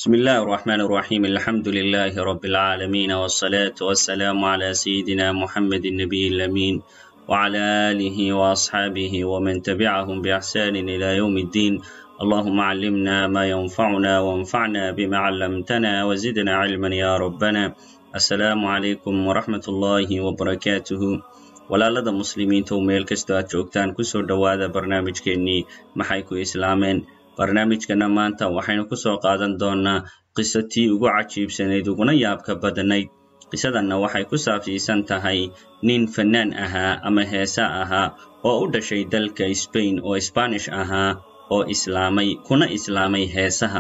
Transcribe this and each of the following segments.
بسم الله الرحمن الرحيم الحمد لله رب العالمين والصلاة والسلام على سيدنا محمد النبي الأمين وعلى آله وأصحابه ومن تبعهم بإحسان إلى يوم الدين اللهم علمنا ما ينفعنا وانفعنا بما علمتنا وزدنا علما يا ربنا السلام عليكم ورحمة الله وبركاته walaalada muslimiinta u meel kastoo aad joogtaan kusoo dhowaada barnaamijkeennii maxay ku islaameen barnaamijkana maanta waxaynu kusoo qaadan doonaa qisatii ugu cajiibsanayd uguna yaabka badnayd qisadanna waxay ku saabsiisan tahay nin fannaan ahaa ama heesa ahaa oo u dhashay dalka sbain oo sbanish ahaa oo islaamay kuna islaamay heesaha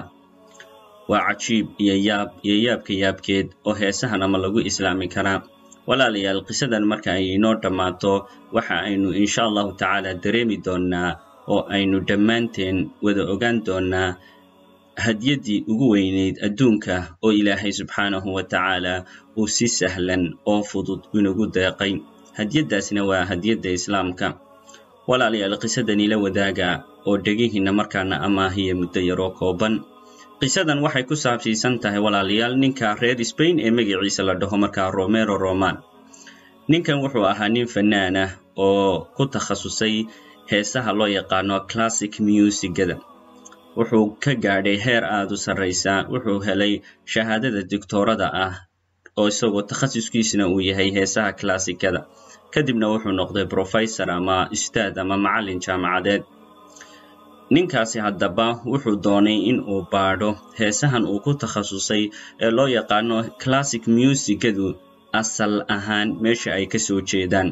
waa cajiib iyo yaab iyo yaabka yaabkeed oo heesahan ama lagu islaami karaa walaalayaal qisadan marka ay inoo dhammaato waxa aynu insha allahu tacaala dareemi doonnaa oo aynu dhammaanteen wada ogaan doonnaa hadyaddii ugu weynayd adduunka oo ilaahay subxaanahu wa tacaala uu si sahlan oo fudud inagu deeqay hadyaddaasna waa hadyadda islaamka walaalayaal qisadani la wadaaga oo dhegihiinna markaana amaahiya muddo yaroo kooban qisadan waxay ku saabsiisan tahay walaalayaal ninka reer sbain ee magaciisa la dhaho markaa romero roman ninkan wuxuu ahaa nin fannaan ah oo ku takhasusay heesaha loo yaqaano classic musigada wuxuu ka gaadhay heer aad u sarraysa wuxuu helay shahaadada doctoorada ah oo isagoo takhasuskiisna uu yahay heesaha klassikada kadibna wuxuu noqday professor ama ustaad ama macallin jaamacadeed ninkaasi haddaba wuxuu doonay in uu baadho heesahan uu ku takhasusay ee loo yaqaano classic musigadu asal ahaan meesha ay ka soo jeedaan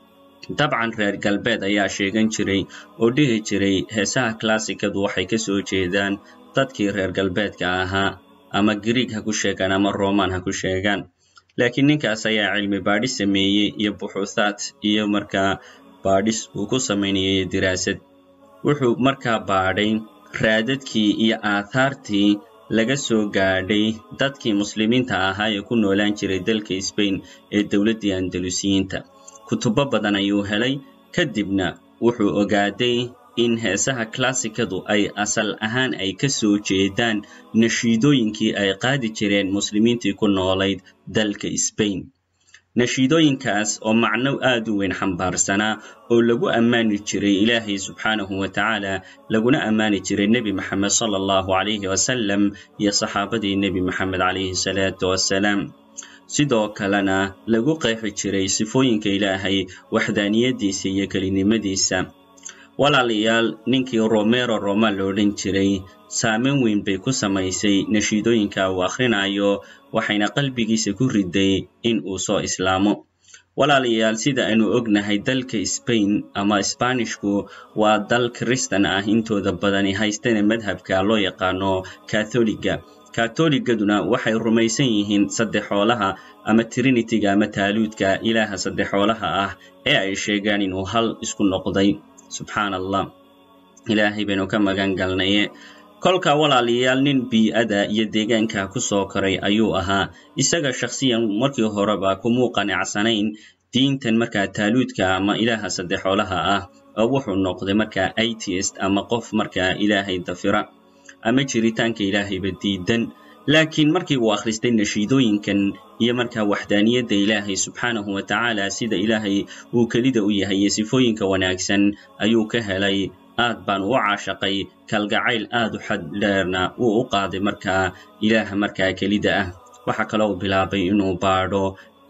dabcan reer galbeed ayaa sheegan jiray oo dhihi jiray heesaha klassikadu waxay ka soo jeedaan dadkii reer galbeedka ahaa ama grieg ha ku sheegaan ama roman ha ku sheegaan laakiin ninkaas ayaa cilmi baadhis sameeyey iyo buxuuthaad iyo markaa baadhis uu ku samaynayay diraasad wuxuu markaa baadhay raadadkii iyo aathaartii laga soo gaadhay dadkii muslimiinta ahaa ee ku noolaan jiray dalka sbain ee dowladdii andalusiyiinta kutubo badan ayuu helay kadibna wuxuu ogaaday in heesaha klassikadu ay asal ahaan ay ka soo jeedaan nashiidooyinkii ay qaadi jireen muslimiintii ku noolayd dalka sbain nashiidooyinkaas oo macno aad u weyn xambaarsanaa oo lagu ammaani jiray ilaahay subxaanahu wa tacaala laguna ammaani jiray nebi maxamed sala allahu calayhi wasalam iyo saxaabadii nebi maxamed calayhi salaatu wassalaam sidoo kalena lagu qeexi jiray sifooyinka ilaahay waxdaaniyaddiisa iyo kelinimadiisa walaalayaal ninkii romero roma lo odhan jiray saameyn weyn bay ku samaysay nashiidooyinka uu akhrinayo waxayna qalbigiisa ku riday in uu soo islaamo walaalayaal sida aynu ognahay dalka sbain ama sbanishku waa dal kristan ah intooda badani haystana madhabka loo yaqaano katholiga katholigaduna waxay rumaysan yihiin saddexoolaha ama trinitiga ama taaluudka ilaaha saddexoolaha ah ee ay sheegaan inuu hal isku noqday subxaan allah ilaahay baynu ka magan galnaye kolka walaalayaal nin bii-ada iyo deegaanka ku soo koray ayuu ahaa isaga shakhsiyan markii horeba kumuu qanacsanayn diintan markaa taaluudka ama ilaaha saddexoolaha ah oo wuxuu noqday markaa itst ama qof markaa ilaahay dafira ama jiritaanka ilaahayba diidan laakiin markii uu akhristay nashiidooyinkan iyo markaa waxdaaniyadda ilaahay subxaanahu wa tacaala sida ilaahay uu kelida u yahay iyo sifooyinka wanaagsan ayuu ka helay aad baan u caashaqay kalgacayl aad u xad dheerna wuu u qaaday markaa ilaaha markaa kelida ah waxaa kaloo bilaabay inuu baadho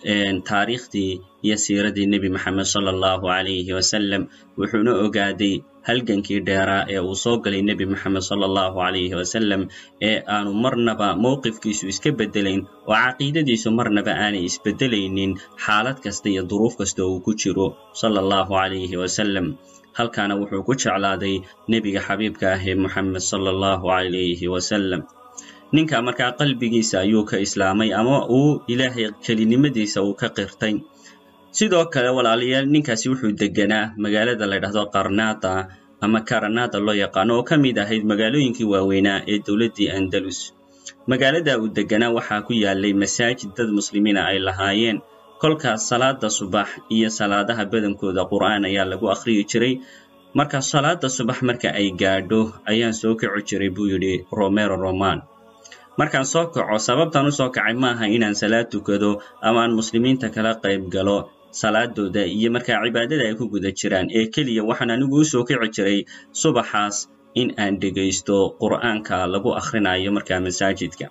taariikhdii iyo siiradii nebi maxamed sala allahu calayhi wasalam wuxuuna ogaaday halgankii dheeraa ee uu soo galay nebi maxamed sala allahu calayhi wasalam ee aanu marnaba mowqifkiisu iska beddelayn oo caqiidadiisu marnaba aanay isbeddelaynin xaalad kasta iyo duruuf kasta uu ku jiro sala allahu calayhi wasalam halkaana wuxuu ku jeclaaday nebiga xabiibka ah ee moxamed sala allahu calayhi wasalam ninka markaa qalbigiisa ayuu ka islaamay ama uu ilaahay kelinimadiisa uu ka qirtay sidoo kale walaalayaal ninkaasi wuxuu deganaa magaalada la ydhahdo qarnada ama karanada loo yaqaano oo ka mid ahayd magaalooyinkii waaweynaa ee dowladdii andalus magaalada uu deganaa waxaa ku yaalay masaajid dad muslimiina ay lahaayeen kolkaas salaada subax iyo salaadaha badankooda qur'aan ayaa lagu akhriyi jiray marka salaada subax marka ay gaadho ayaan soo kici jiray buu yidhi romero roman markaan soo kaco sababtaan u soo kacay maaha inaan salaad tukado ama aan muslimiinta kala qayb galo salaadooda iyo markaa cibaadada ay ku guda jiraan ee keliya waxaan anigu u soo kici jiray subaxaas in aan dhegaysto qur'aanka lagu akhrinayo markaa masaajidka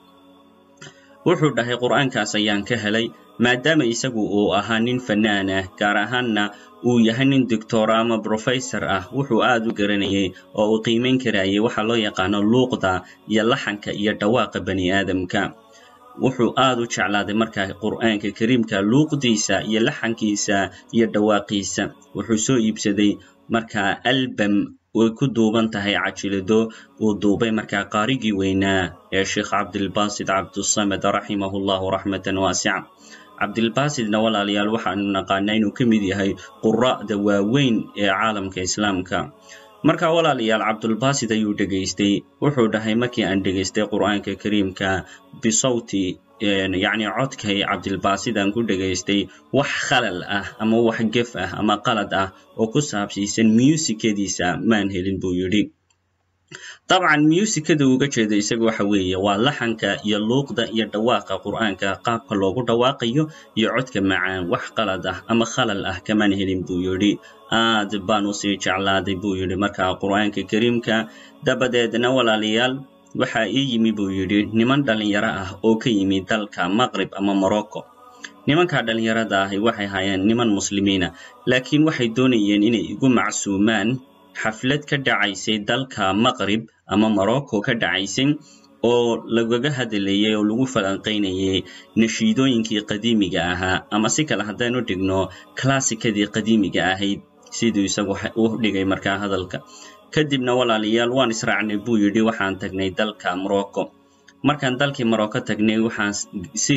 wuxuu dhahay qur'aankaas ayaan ka helay maadaama isagu uu ahaa nin fanaan ah gaar ahaanna uu yahay nin doctor ama professor ah wuxuu aad u garanayay oo uu qiimayn karayay waxa loo yaqaano luuqda iyo laxanka iyo dhawaaqa bani aadamka wuxuu aad u jeclaaday markaa qur'aanka kariimka luuqdiisa iyo laxankiisa iyo dhawaaqiisa wuxuu soo iibsaday markaa albam way ku duuban tahay cajilado uu duubay markaa qaarigii weynaa ee sheekh cabdilbasid cabdusamed raximahu llahu raxmatan waasica cabdilbasidna walaalayaal waxaanu naqaanaa inuu ka mid yahay qura'da waaweyn ee caalamka islaamka marka walaalayaal cabdulbasid ayuu dhegaystay wuxuu dhahay markii aan dhegaystay qur'aanka kariimka bisawti yacni codkay cabdilbasid aan ku dhegaystay wax khalal ah ama wax gef ah ama qalad ah oo ku saabsiisan musikadiisa maan helin buu yidhi dabcan musikada uga jeeda isaga waxa weeye waa laxanka iyo luuqda iyo dhawaaqa qur'aanka qaabka loogu dhawaaqayo iyo codka macaan wax qalad ah ama khalal ah kamaan helin buu yidhi aad baan usii jeclaaday buu yidhi markaa qur'aanka kariimka dabadeedna walaalayaal waxaa ii yimi buu yidhi niman dhallinyaro ah oo ka yimi dalka maqrib ama morocco nimankaa dhallinyarada ahi waxay hayeen niman muslimiina laakiin waxay doonayeen inay igu macsuumaan xaflad ka dhacaysay dalka maqrib ama morocco ka dhacaysay oo lagaga hadlayay oo lagu falanqaynayay nashiidooyinkii qadiimiga ahaa ama si kale haddaynu dhigno klassikadii qadiimiga ahayd siduu isagu u dhigay markaa hadalka kadibna walaalayaal waan israacnay buu yidhi waxaan tagnay dalka morocco markaan dalkii morocco tagnay waxaan si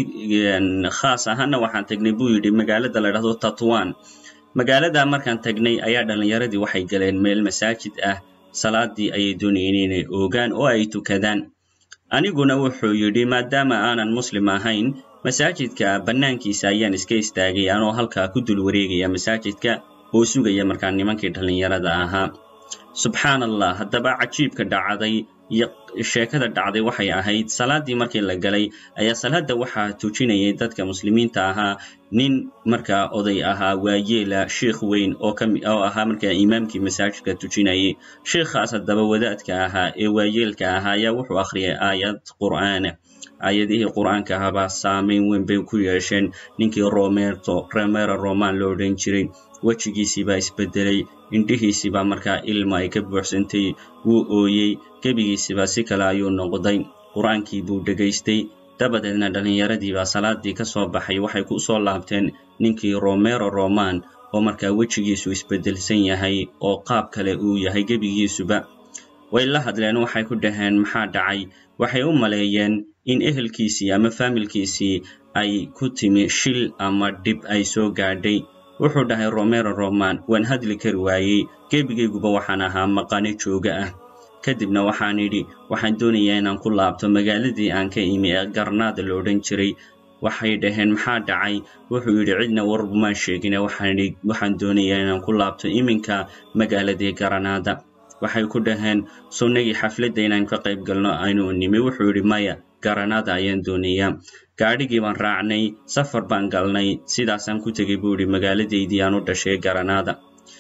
khaas ahaana waxaan tagnay buu yidhi magaalada la dhahdo tatwan magaalada markaan tagnay ayaa dhallinyaradii waxay galeen meel masaajid ah salaadii ayay doonayeen inay oogaan oo ay tukadaan aniguna wuxuu yidhi maadaama aanan muslim ahayn masaajidka bannaankiisa ayaan iska istaagay anoo halkaa ku dul wareegaya masaajidka oo sugaya markaa nimankii dhallinyarada ahaa subxaan allah haddaba cajiibka dhacday iyo sheekada dhacday waxay ahayd salaadii markii la galay ayaa salaada waxaa tujinayay dadka muslimiinta ahaa nin markaa oday ahaa waayeela sheikh weyn oo oo ahaa markaa imaamkii masaajidka tujinayay sheikhaas haddaba wadaadka ahaa ee waayeelka ahaa ayaa wuxuu akhriyay aayad qur'aana aayadihii qur'aanka ahaabaa saameyn weyn bay ku yeesheen ninkii romerto romero roman lo odhan jiray wejigiisii baa isbedelay indhihiisiibaa markaa ilma ay ka buuxsantay wuu ooyey gebigiisiibaa si kale ayuu noqday qur-aankii buu dhegaystay dabadeedna dhallinyaradiibaa salaadii ka soo baxay waxay ku soo laabteen ninkii romero roman oo markaa wejigiisu isbedelsan yahay oo qaab kale uu yahay gebigiisuba way la hadleen waxay ku dhaheen maxaa dhacay waxay u maleeyeen in ehelkiisii ama faamilkiisii ay ku timi shil ama dhib ay soo gaadhay wuxuu dhahay romero roman waan hadli kari waayey gebigayguba waxaan ahaa maqane jooga ah kadibna waxaan idhi waxaan doonayaa inaan ku laabto magaaladii aan ka imi ee garnaada la odhan jiray waxay dhaheen maxaa dhacay wuxuu yidhi cidna warbumaan sheegine waxaan doonayaa inaan ku laabto iminka magaaladii garanaada waxay ku dhaheen sunnagii xafladda inaan ka qayb galno aynu nimi wuxuu yidhi maya garanaada ayaan doonayaa gaadhigii baan raacnay safar baan galnay sidaasaan ku tegay buu yidhi magaaladaydii aan u dhashay garanaada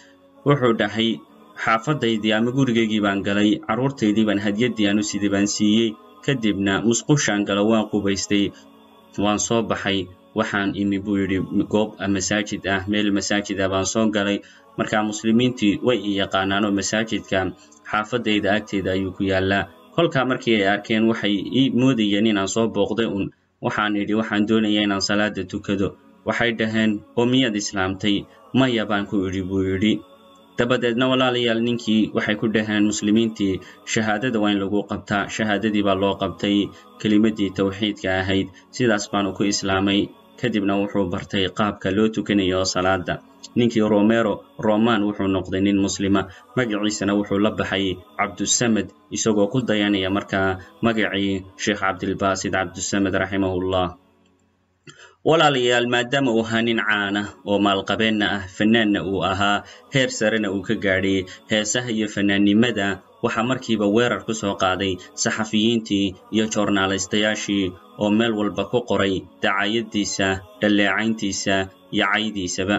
wuxuu dhahay xaafadaydii ama gurigaygii baan galay carruurtaydii baan hadyaddii aan u siday baan siiyey kadibna musqushaan galo waan qubaystay waan soo baxay waxaan imi buu yidhi goob masaajid ah meel masaajid ah baan soo galay markaa muslimiintii way i yaqaanaan oo masaajidka xaafadayda agteeda ayuu ku yaallaa kolkaa markii ay arkeen waxay ii moodayeen inaan soo booqday un waxaan idhi waxaan doonayaa inaan salaada tukado waxay dhaheen oo miyaad islaamtay maya baan ku idhi buu yidhi dabadeedna walaalayaal ninkii waxay ku dhaheen muslimiintii shahaadada waa in lagu qabtaa shahaadadii baa loo qabtay kelimaddii tawxiidka ahayd sidaas baanu ku islaamay kadibna wuxuu bartay qaabka loo tukanayo salaada ninkii romero roman wuxuu noqday nin muslima magaciisana wuxuu la baxay cabdusamed isagoo ku dayanaya markaa magacii sheekh cabdilbasid cabdusamed raximahullah walaalayaal maadaama uu ahaa nin caana oo maalqabeenna ah fanaanna uu ahaa heer sarena uu ka gaadhay heesaha iyo fanaannimada waxaa markiiba weerar ku soo qaaday saxafiyiintii iyo joornaalistayaashii oo meel walba ku qoray dacaayaddiisa dhalleecayntiisa iyo caydiisaba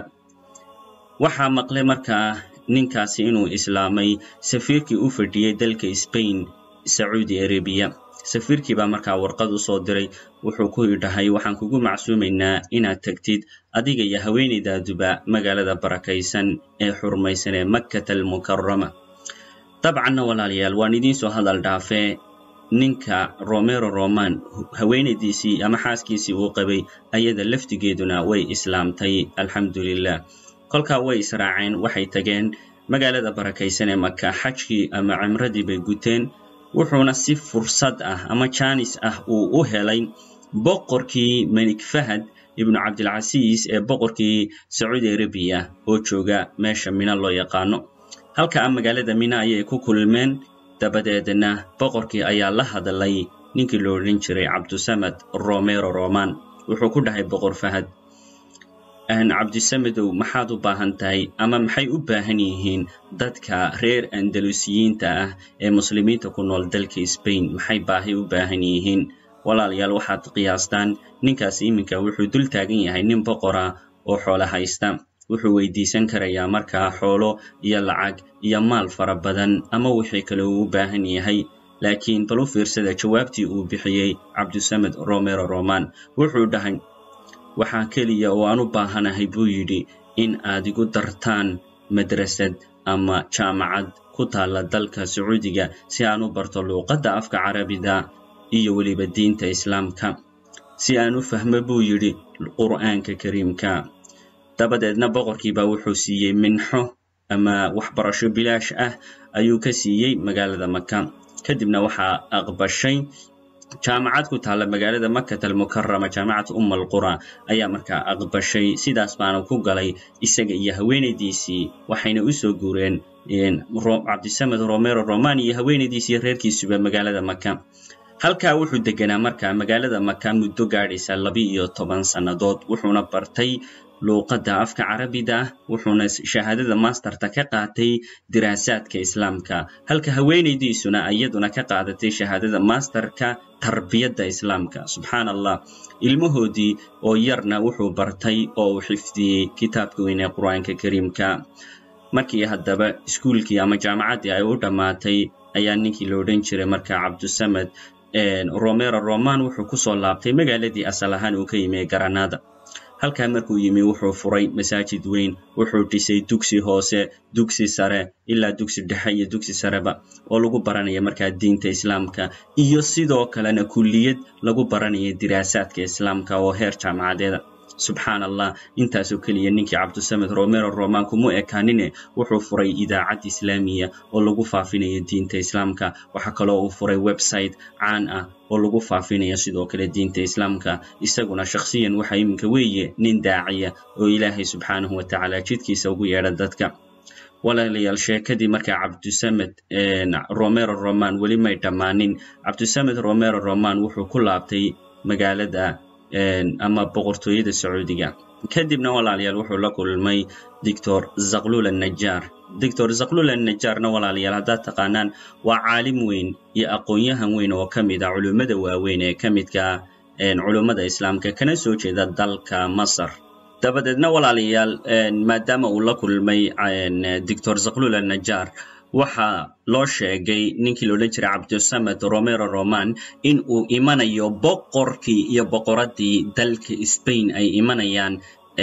waxaa maqlay markaa ninkaasi inuu islaamay safiirkii u fadhiyey dalka sbain sacuudi arabiya safiirkii baa markaa warqad u soo diray wuxuu ku idhahay waxaan kugu macsuumaynaa inaad tegtid adiga iyo haweenaydaaduba magaalada barakaysan ee xurmaysan ee makkata almukarama dabcanna walaalayaal waan idiin soo hadal dhaafee ninka romero roman haweenaydiisii ama xaaskiisii uu qabay ayada laftigeeduna way islaamtay alxamdulilah kolkaa way israaceen waxay tageen magaalada barakaysan ee maka xajkii ama cimradii bay guteen wuxuuna si fursad ah ama jaanis ah uu u helay boqorkii melik fahad ibnu cabdilcasiis ee boqorkii sacuudi arabiya oo jooga meesha mina loo yaqaano halka a magaalada mina ayay ku kulmeen dabadeedna boqorkii ayaa la hadlay ninkii lo odhan jiray cabdusamad romero roman wuxuu ku dhahay boqor fahad cabdisamedow maxaad u baahan tahay ama maxay u baahan yihiin dadka reer andalusiyiinta ah ee muslimiinta ku nool dalka sbain maxay baahi u baahan yihiin walaalayaal waxaad qiyaastaan ninkaasi iminka wuxuu dul taagan yahay nin boqora oo xoolo haysta wuxuu weydiisan karayaa markaa xoolo iyo lacag iyo maal fara badan ama wixii kale uu u baahan yahay laakiin bal u fiirsada jawaabtii uu bixiyey cabdisamed romero roman wuxuu dhahay waxaa keliya oo aan u baahanahay buu yidhi in aad igu dartaan madrasad ama jaamacad ku taalla dalka sacuudiga si aan u barto luuqadda afka carabida iyo weliba diinta islaamka si aan u fahmo buu yidhi qur'aanka kariimka dabadeedna boqorkiibaa wuxuu siiyey minxo ama waxbarasho bilaash ah ayuu ka siiyey magaalada maka kadibna waxaa aqbashay jaamacad ku taalla magaalada makat almukarama jaamacad umma alqura ayaa markaa aqbashay sidaas baana ku galay isaga iyo haweenaydiisii waxayna u soo guureen cabdisamed romero roman iyo haweenaydiisii reerkiisuba magaalada maka halkaa wuxuu deganaa markaa magaalada maka muddo gaadhaysa laba-iyo toban sannadood wuxuuna bartay luuqadda afka carabida ah wuxuuna shahaadada masterta ka qaatay diraasaadka islaamka halka haweenaydiisuna iyaduna ka qaadatay shahaadada masterka tarbiyadda islaamka subxaan allah ilmahoodii oo yarna wuxuu bartay oo uu xifdiyey kitaabka weyn ee qur-aanka kariimka markii haddaba iskuulkii ama jaamacaddii ay u dhammaatay ayaa ninkii la odhan jiray markaa cabdusamed romero roman wuxuu ku soo laabtay magaaladii asal ahaan uu ka yimi garanada halkaa markuu yimi wuxuu furay masaajid weyn wuxuu dhisay dugsi hoose dugsi sare ilaa dugsi dhexe iyo dugsi sareba oo lagu baranaya markaa diinta islaamka iyo sidoo kalena kulliyad lagu baranaya diraasaadka islaamka oo heer jaamacadeeda subxaan allah intaasoo keliya ninkii cabdusamed romero roman kuma ekaanine wuxuu furay idaacad islaamiya oo lagu faafinayo diinta islaamka waxaa kaloo uu furay website caan ah oo lagu faafinayo sidoo kale diinta islaamka isaguna shakhsiyan waxa iminka weeye nin daaciya oo ilaahay subxaanahu wa tacaala jidkiisa ugu yeedha dadka walaalayaal sheekadii markaa cabdusamed romero roman weli may dhammaanin cabdusamed romero roman wuxuu ku laabtay magaalada ama boqortooyada sacuudiga kadibna walaalayaal wuxuu la kulmay doctor zaklul annajaar doctor zaklul annajaarna walaalayaal haddaad taqaanaan waa caalim weyn iyo aqoon-yahan weyn oo ka mid a culummada waaweyn ee ka midka culummada islaamka kana soo jeeda dalka masar dabadeedna walaalayaal maadaama uu la kulmay doctor zaklul annajaar waxaa loo sheegay ninkii la odhan jiray cabdisamed romero roman in uu imanayo boqorkii iyo boqoraddii dalka sbain ay imanayaan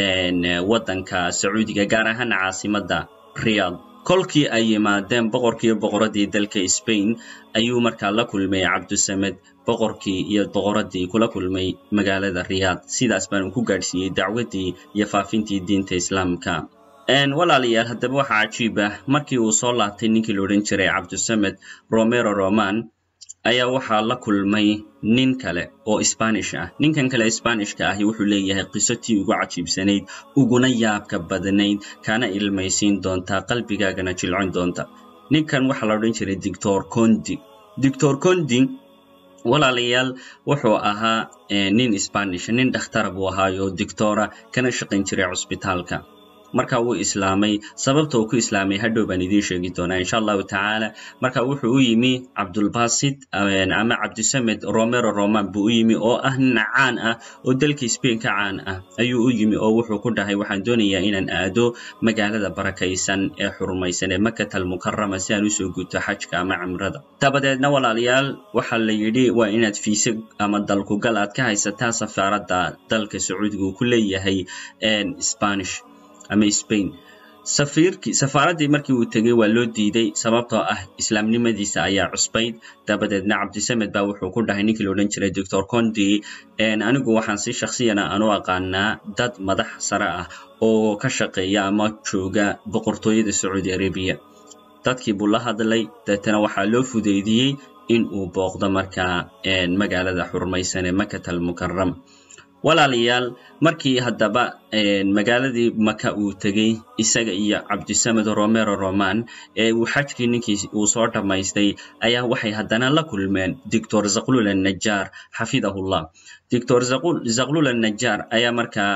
waddanka sacuudiga gaar ahaan caasimadda riyad kolkii ay yimaadeen boqorkii iyo boqoraddii dalka sbain ayuu markaa la kulmay cabdisamed boqorkii iyo boqoraddii kula kulmay magaalada riyad sidaas baanu ku gaadhsiiyey dacwaddii iyo faafintii diinta islaamka walaalayaal haddaba waxaa cajiib ah markii uu soo laabtay ninkii la odhan jiray cabdisamed romero roman ayaa waxaa la kulmay nin kale oo sbanish ah ninkan kale sbanishka ahi wuxuu leeyahay qiso tii ugu cajiibsanayd uguna yaabka badnayd kana ilmaysiin doontaa qalbigaagana jilcin doonta ninkan waxaa la odhan jiray doctor condi doctor condi walaalayaal wuxuu ahaa nin spanish nin dhakhtara buu ahaayo dictora kana shaqayn jiray cusbitaalka marka wuu islaamay sababta uu ku islaamay hadhow baan idiin sheegi doonaa insha allahu tacaala marka wuxuu u yimi cabdulbasit ama cabdisamed romero roman buu u yimi oo ah nin caan ah oo dalka spain ka caan ah ayuu u yimi oo wuxuu ku dhahay waxaan doonayaa inaan aado magaalada barakaysan ee xurmaysan ee makat almukarama si aan usoo guto xajka ama cimrada dabadeedna walaalayaal waxaa la yidhi waa inaad fiise ama dalkugal aad ka haysataa safaaradda dalka sacuudiga uu ku leeyahay spanish ama spain safiirkii safaaraddii markii uu tegey waa loo diiday sababtoo ah islaamnimadiisa ayaa cusbayd dabadeedna cabdisamed baa wuxuu ku dhahay ninkii la odhan jiray doctor condi anigu waxaan si shaksiyana aan u aqaanaa dad madax sare ah oo ka shaqeeya ama jooga boqortooyada sacuudi arabiya dadkii buu la hadlay deetana waxaa loo fudeydiyey in uu booqdo markaa magaalada xurmaysan ee makat almukaram walaalayaal markii haddaba magaaladii maka uu tegey isaga iyo cabdisamed romero roman ee uu xajkii ninkii uu soo dhammaystay ayaa waxay haddana la kulmeen doctor zaklul annajar xafidahullah doctor zaklul annajar ayaa markaa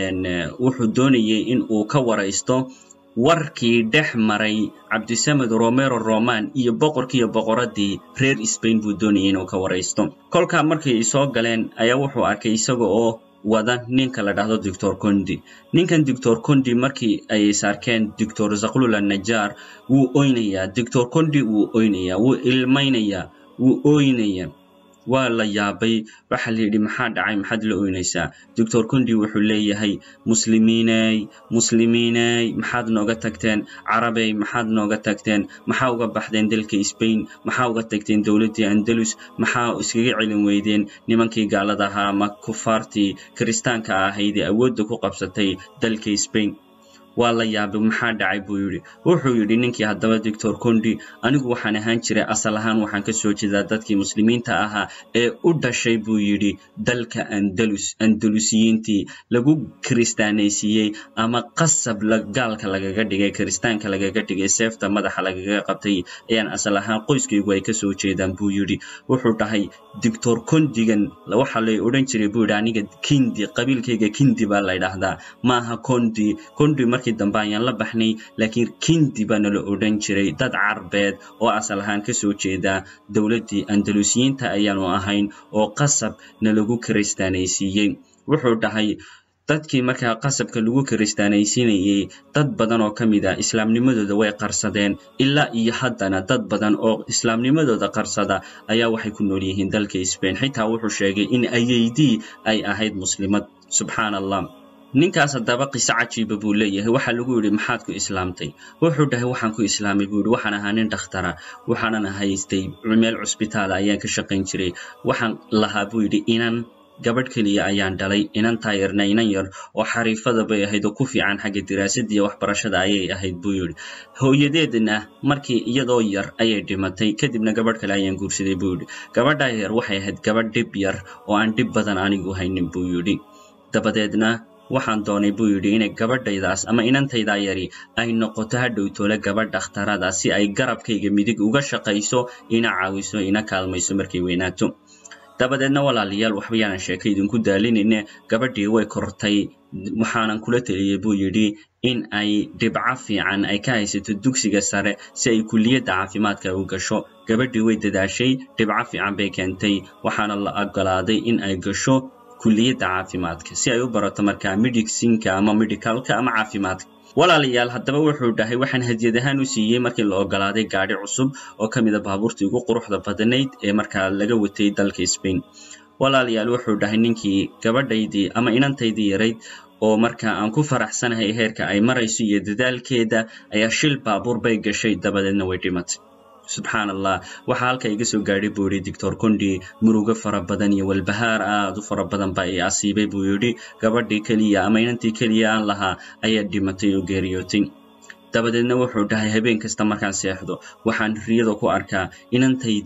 wuxuu doonayey in uu ka waraysto warkii dhex maray cabdisamed romero roman iyo boqorkiiyo boqoraddii reer spain buu doonayay inuu ka waraysto kolkaa markay soo galeen ayaa wuxuu arkay isaga oo wada ninka la dhahdo doctor condi ninkan doctor condi markii ay is arkeen doctor zaklul annajar wuu oynayaa doctor condi wuu oynayaa wuu ilmaynayaa wuu ooynayaa waa la yaabay waxaa la yidhi maxaa dhacay maxaad la oynaysaa doctor condi wuxuu leeyahay muslimiiney muslimiiney maxaad nooga tagteen carabey maxaad nooga tagteen maxaa uga baxdeen dalka spain maxaa uga tagteen dowladdii andalus maxaa iskaga celin weydeen nimankii gaalada ahaa ama kufaartii kiristaanka ahayd ee awoodda ku qabsatay dalka spain waa la yaabay maxaa dhacay buu yidhi wuxuu yidhi ninkii haddaba doctor condi anigu waxaan ahaan jiray asal ahaan waxaan ka soo jeedaa dadkii muslimiinta ahaa ee u dhashay buu yidhi dalka andalus andalusiyiintii lagu kiristaanaysiiyey ama qasab gaalka lagaga dhigay kiristaanka lagaga dhigay seefta madaxa lagaga qabtay ayaan asal ahaan qoyskaygu ay kasoo jeedaan buu yidhi wuxuu dhahay doctor condigan waxa lay odhan jiray buu yidhi aniga kindi qabiilkayga kindi baa la ydhaahdaa maaha condi condi markii dambe ayaan la baxnay laakiin kindi baa nala odhan jiray dad carbeed oo asal ahaan ka soo jeeda dowladdii andalusiyiinta ayaanu ahayn oo qasab nalagu kiristaanaysiiyey wuxuu dhahay dadkii markaa qasabka lagu kiristaanaysiinayey dad badan oo ka mid a islaamnimadooda way qarsadeen ilaa iyo haddana dad badan oo islaamnimadooda qarsada ayaa waxay ku nool yihiin dalka spain xitaa wuxuu sheegay in ayeydii ay ahayd muslimad subxaan allah ninkaas haddaba qiso cajiiba buu leeyahay waxaa lagu yidhi maxaad ku islaamtay wuxuu dhahay waxaan ku islaamay buu yidhi waxaan ahaa nin dhakhtara waxaanan haystay meel cusbitaala ayaan ka shaqayn jiray waxaan lahaa buu yidhi inan gabadh keliya ayaan dhalay inan taayarna inan yar oo xariifada bay ahayd oo ku fiican xagga diraasadda iyo waxbarashada ayay ahayd buu yidhi hooyadeedna markii iyadoo yar ayay dhimatay kadibna gabadh kale ayaan guursaday buu yidhi gabadhaa yar waxay ahayd gabadh dhib yar oo aan dhib badan anigu haynin buu yidhi dabadeedna waxaan doonay buu yidhi inay gabadhaydaas ama inantaydaa yari ay noqoto hadhowtoole gabadh dhakhtarada si ay garabkayga midig uga shaqayso ina caawiso ina kaalmayso markay weynaato dabadeedna walaalayaal waxba yaanan sheeka idinku daalinayne gabadhii way kortay waxaanan kula teliyey buu yidhi in ay dhibco fiican ay ka haysato dugsiga sare si ay kulliyadda caafimaadka u gasho gabadhii way dadaashay dhibco fiican bay keentay waxaana la ogolaaday in ay gasho kulliyadda caafimaadka si ay u barato markaa medicinka ama medicalka ama caafimaadka walaalayaal haddaba wuxuu dhahay waxaan hadiyad ahaan u siiyey markii la ogolaaday gaadhi cusub oo ka mid a baabuurtii ugu quruxda badnayd ee markaa laga watay dalka spain walaalayaal wuxuu dhahay ninkii gabadhaydii ama inantaydii yarayd oo markaa aan ku faraxsanahay heerka ay marayso iyo dadaalkeeda ayaa shil baabuur bay gashay dabadeedna way dhimatay subxaan allah waxaa halka iga soo gaadhay buu yidhi doctor condi murugo fara badan iyo walbahaar aad u fara badan baa i asiibay buu yidhi gabadhii keliya ama inantii keliya aan lahaa ayaa dhimatay oo geeriyootay dabadeedna wuxuu dhahay habeen kasta markaan seexdo waxaan riyada ku arkaa inantaydii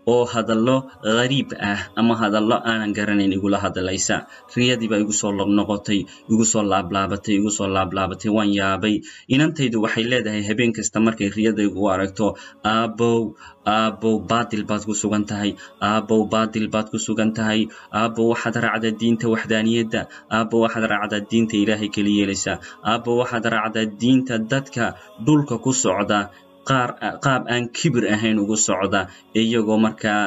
oo hadallo ghariib ah ama hadallo aanan garanayn igula hadlaysa riyadii baa igu soo noqotay igu soo laablaabatay igu soo laablaabatay waan yaabay inantaydu waxay leedahay habeen kasta markay riyadaygu u aragto aabow aabow baadil baad ku sugan tahay aabow baadil baad ku sugan tahay aabow waxaad raacdaa diinta waxdaaniyadda aabow waxaad raacdaa diinta ilaahay keli yeelaysaa aabow waxaad raacdaa diinta dadka dhulka ku socda qaar qaab aan kibir ahayn ugu socda iyagoo markaa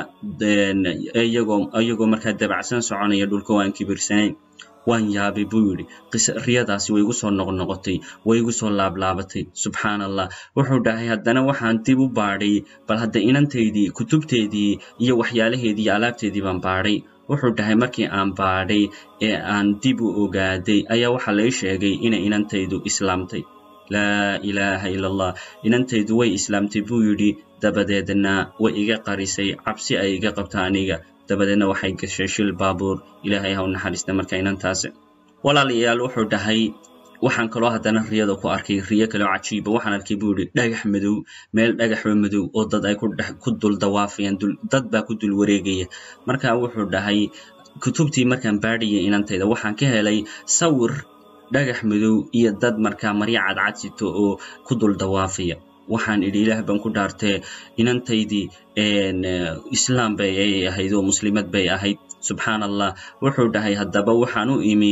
iyagoo iyagoo markaa dabacsan soconaya dhulka waan kibirsanayn waan yaabay buu yidhi riyadaasi way igu soo noqnoqotay way igu soo laablaabatay subxaan allah wuxuu dhahay haddana waxaan dib u baadhay bal hadda inantaydii kutubteedii iyo waxyaalaheedii iyo alaabteedii baan baadhay wuxuu dhahay markii aan baadhay ee aan dib u ogaaday ayaa waxaa lai sheegay inay inantaydu islaamtay laa ilaaha ila allah inantaydu way islaamtay buu yidhi dabadeedna way iga qarisay cabsi ay iga qabta aniga dabadeedna waxay gashay shil baabuur ilaahay ha u naxariista marka inantaasi walaalayaal wuxuu dhahay waxaan kaloo haddana riyada ku arkay riyo kaleo cajiiba waxaan arkay buu yidhi dhagax madow meel dhagaxoo madow oo dad ay ku dul dawaafayaan dad baa ku dul wareegaya marka wuxuu dhahay kutubtii markaan baadhayay inantayda waxaan ka helay sawir dhagax madow iyo dad markaa marya cadcad sito oo ku dul dawaafaya waxaan idhi ilaah baan ku dhaartee inantaydii islaam bay ay ahayd oo muslimad bay ahayd subxaan allah wuxuu dhahay haddaba waxaan u imi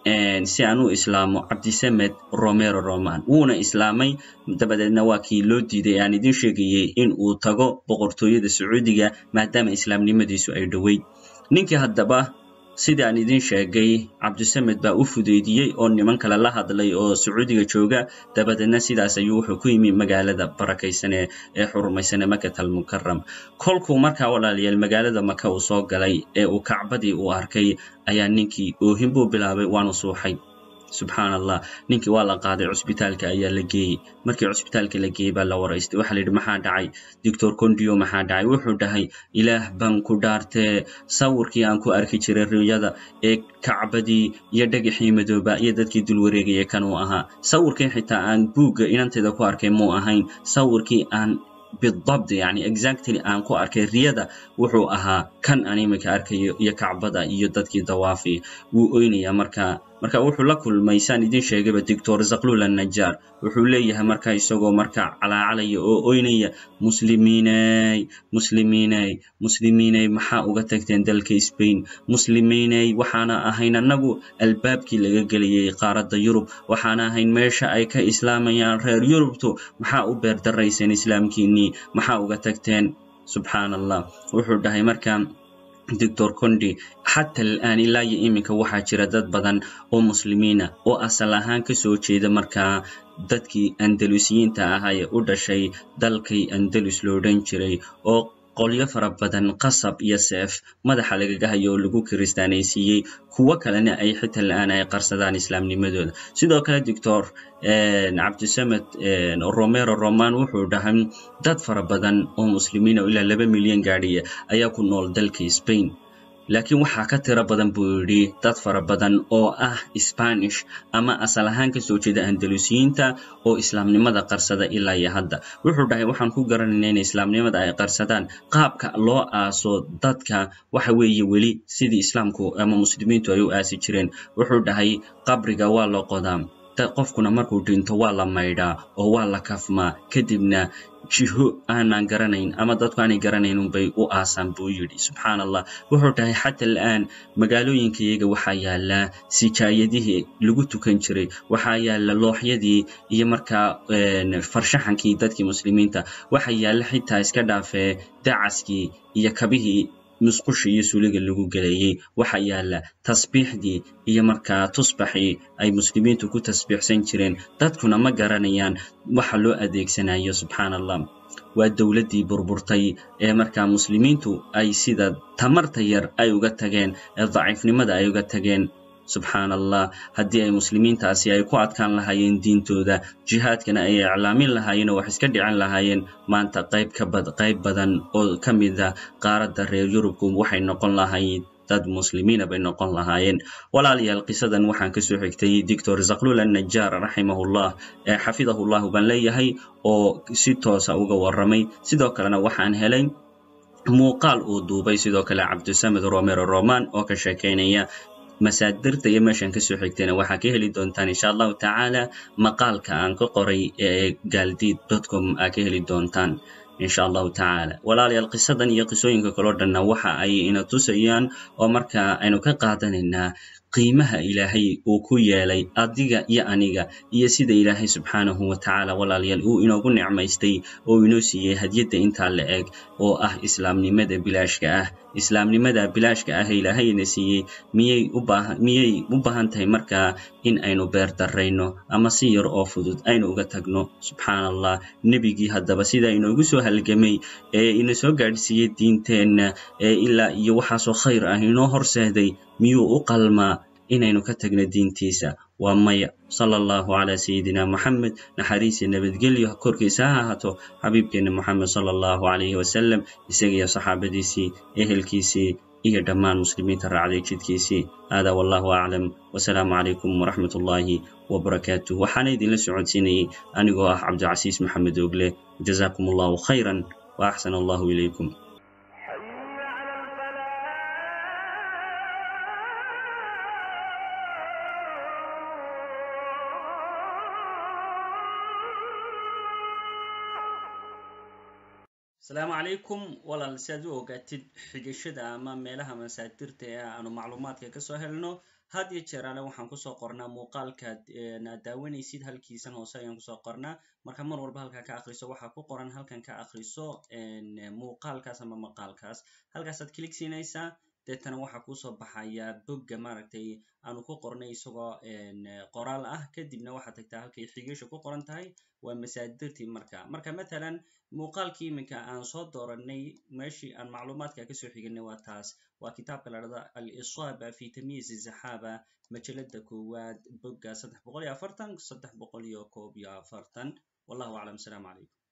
si aan u islaamo cabdisamed romero roman wuuna islaamay dabadeedna waa kii loo diiday aan idin sheegayey in uu tago boqortooyada sacuudiga maadaama islaamnimadiisu ay dhoweyd ninkii haddaba sida aan idin sheegay cabdisamed baa u fudeydiyey oo niman kale la hadlay oo sacuudiga jooga dabadeedna sidaas ayuu wuxuu ku yimi magaalada barakaysane ee xurumaysane makat almukaram kolkuu markaa walaalayaal magaalada maka uu soo galay ee uu kacbadii uu arkay ayaa ninkii oohin buu bilaabay waanu suuxay subxaan allah ninkii waa la qaaday cusbitaalka ayaa la geeyey markii cusbitaalka la geeyey baa la waraystay waxaa la yidhi maxaa dhacay doctor condio maxaa dhacay wuxuu dhahay ilaah baan ku dhaartee sawirkii aan ku arki jiray riyada ee kacbadii iyo dhagaxii madooba iyo dadkii dul wareegaya kan uu ahaa sawirkii xitaa aan buugga inantayda ku arkay muu ahayn sawirkii aan bidabt yani exactly aan ku arkay riyada wuxuu ahaa kan aan iminka arkayo iyo kacbada iyo dadkii dawaafi wuu oynayaa markaa marka wuxuu la kulmay saan idin sheegayba doctor zaklul annajaar wuxuu leeyahay marka isagoo marka calaacalaya oo oynaya muslimiiney muslimiiney muslimiiney maxaa uga tagteen dalka spain muslimiiney waxaana ahayn annagu albaabkii laga gelayay qaaradda yurub waxaana ahayn meesha ay ka islaamayaan reer yurubtu maxaa u beerdarayseen islaamkiinnii maxaa uga tagteen subxaan allah wuxuu dhahay marka doctor condi xata al'aan ilaa iyo iminka waxaa jira dad badan oo muslimiina oo asal ahaan ka soo jeeda markaa dadkii andalusiyiinta ahaa ee u dhashay dalkay andalus lo odhan jiray oo qolyo fara badan qasab iyo seef madaxa lagaga hayo oo lagu kiristaanaysiiyey kuwo kalena ay xita la'aan ay qarsadaan islaamnimadooda sidoo kale doctor cabdisamed romero roman wuxuu dhahay dad fara badan oo muslimiina oo ilaa laba milyan gaadhiya ayaa ku nool dalka spain laakiin waxaa ka tiro badan buu yidhi dad fara badan oo ah spanish ama asal ahaan ka soo jeeda andalusiyiinta oo islaamnimada qarsada ilaa iyo hadda wuxuu dhahay waxaan ku garanayna in islaamnimada ay qarsadaan qaabka loo aaso dadka waxa weeye weli sidii islaamku ama muslimiintu ay u aasi jireen wuxuu dhahay qabriga waa la qodaa qofkuna markuu dhinto waa la maydhaa oo waa la kafmaa kadibna jiho aanan garanayn ama dadku aanay garanayn unbay u aasaan buu yidhi subxaan allah wuxuu dhahay xata al'aan magaalooyinkayaga waxaa yaallaa sijaayadihii lagu tukan jiray waxaa yaalla looxyadii iyo markaa farshaxankii dadkii muslimiinta waxaa yaalla xitaa iska dhaafee dacaskii iyo kabihii musqushii iyo suuliga lagu gelayey waxaa yaalla tasbiixdii iyo markaa tusbaxii ay muslimiintu ku tasbiixsan jireen dadkuna ma garanayaan waxa loo adeegsanayo subxaan allah waa dowladdii burburtay ee markaa muslimiintu ay sida tamarta yar ay uga tageen ee daciifnimada ay uga tageen subxaan allah haddii ay muslimiintaasi ay ku adkaan lahaayeen diintooda jihaadkana ay iclaamin lahaayeen oo wax iska dhicin lahaayeen maanta qayb ka bad qayb badan oo ka mid a qaaradda reer yurubku waxay noqon lahayd dad muslimiina bay noqon lahaayeen walaalayaal qisadan waxaan kasoo xigtay doctor zaklul annajaar raximahullah ee xafidahullahu baan leeyahay oo si toosa uga warramay sidoo kalena waxaan helay muuqaal uu duubay sidoo kale cabdisamed romero roman oo ka sheekaynaya masaadirta iyo meeshan kasoo xigtayna waxaa ka heli doontaan insha allahu tacaala maqaalka aan ka qoray ee gaaldiid dotcom aa ka heli doontaan insha allahu tacaala walaalayaal qisadan iyo qisooyinka kaloo dhanna waxa ay ina tusayaan oo marka aynu ka qaadanaynaa qiimaha ilaahay uu ku yeelay adiga iyo aniga iyo sida ilaahay subxaanahu wa tacaala walaalayaal uu inoogu nicmaystay oo inoo siiyey hadiyadda intaa la eg oo ah islaamnimada bilaashka ah islaamnimada bilaashka ah ee ilaahayna siiyey miyay u baahan miyay u baahan tahay markaa in aynu beer darrayno ama si yar oo fudud aynu uga tagno subxaan allah nebigii haddaba sida inoogu soo halgamay ee ina soo gaadhsiiyey diinteenna ee ilaa iyo waxaasoo khayr ah inoo horseeday miyuu u qalmaa inaynu ka tagno diintiisa waa maya sala allahu calaa sayidina moxamed naxariisa nabadgelyo korkiisa ha ahaato xabiibkeenna moxamed sala allahu calayhi wasalam isagiyo saxaabadiisii ehelkiisii iyo dhammaan muslimiinta raacday jidkiisii haadaa wallahu aclam wasalaamu calaykum waraxmat ullaahi wabarakaatuh waxaana idinla socodsiinayey anigoo ah cabdicasiis maxamed ogle jazakum allahu khayran wa axsan allahu ilaykum asalaamu calaykum walaal si aad u ogaatid xigashada ama meelaha masaadirta ee aanu macluumaadka kasoo helno had iyo jeer ale waxaan kusoo qornaa muuqaalkaad aad daawanaysid halkiisan hoose ayaan kusoo qornaa marka mar walba halkaa ka akriso waxaa ku qoran halkan ka akriso muuqaalkaas ama maqaalkaas halkaasaad kilig siinaysaa deetana waxaa kusoo baxaya bogga maaragtay aanu ku qornay isagoo qoraal ah kadibna waxaad tagtaa halkay xigasha ku qoran tahay waa masaadirtii marka marka matalan muuqaalkii iminka aan soo dooranay meeshii aan macluumaadka kasoo xiganay waa taas waa kitaabka la dhahda al-isaaba fi tamyiiz zaxaaba majalada koowaad bogga saddex boqol iyo afartan saddex boqol iyo koob iyo afartan wallahu aclam asalaamu calaykum